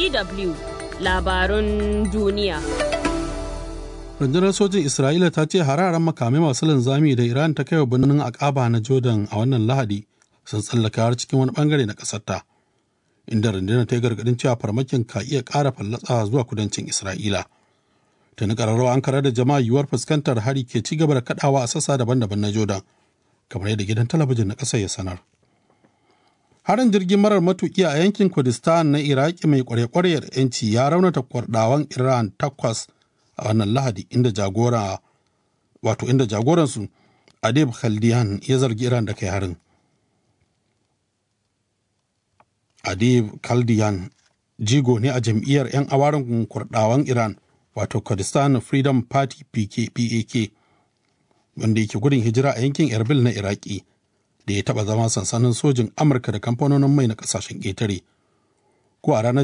DW labarun duniya. rundunar sojin isra'ila ta ce hararen makamai masu linzami da iran ta kai wa birnin akaba na jordan a wannan lahadi sun tsallaka har cikin wani bangare na ƙasar ta inda rundunar ta yi gargadin cewa farmakin ka iya ƙara fallatsa zuwa kudancin isra'ila tuni ƙararrawa an karar da jama'a yiwuwar fuskantar hari ke ci gaba da kaɗawa a sassa daban-daban na jordan kamar yadda gidan talabijin na ƙasar ya sanar harin jirgin marar matuƙi a yankin kurdistan na iraki mai kware-kwaryar 'yanci ya raunata kwardawan iran takwas a wannan lahadi inda jagora wato inda jagoransu adib khaldiyan ya zargi iran da kai harin adib khaldiyan jigo ne a jam'iyyar 'yan awarin kurdawan iran wato kurdistan freedom party pk pak wanda yake gudun hijira a yankin erbil na iraki da ya taba zama sansanin sojin amurka da kamfanonin mai na kasashen ƙetare ko a ranar